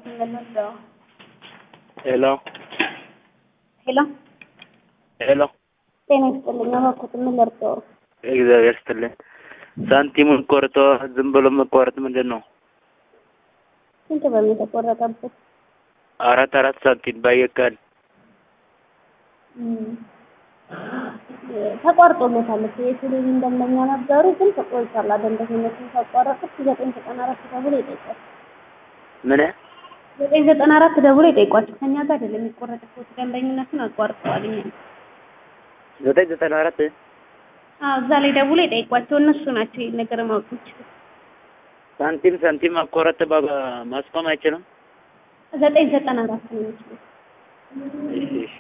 የምንወስደው። ሄሎ ሄሎ ሄሎ፣ ጤና ይስጥልኝ። እባክዎት ምን ልርዳዎ? እግዚአብሔር ይስጥልኝ። ሳንቲሙን ቆርጦ ዝም ብሎ መቋረጥ ምንድን ነው? ስንት ብር ነው የተቆረጠበት? አራት አራት ሳንቲም ባየቀን እም፣ ተቋርጦለታል እኮ የቴሌቪዥን ደንበኛ ነበሩ፣ ግን ተቆይቷል። ደንበኝነቱን ካቋረጡት ዘጠኝ ዘጠና አራት ደውሎ ይጠይቋል። ምን ዘጠኝ ዘጠና አራት ደውሎ ይጠይቋቸው። ከእኛ ጋር አይደለም የሚቆረጥበት፣ ደንበኝነቱን አቋርጠዋል። እኛ ዘጠኝ ዘጠና አራት አዎ፣ እዛ ላይ ደውሎ ይጠይቋቸው። እነሱ ናቸው ይሄን ነገር ማወቅ የሚችሉት። ሳንቲም ሳንቲም ማቋረጥ ባ- ማስቆም አይችልም። ዘጠኝ ዘጠና አራት ነው የሚችሉት። እሺ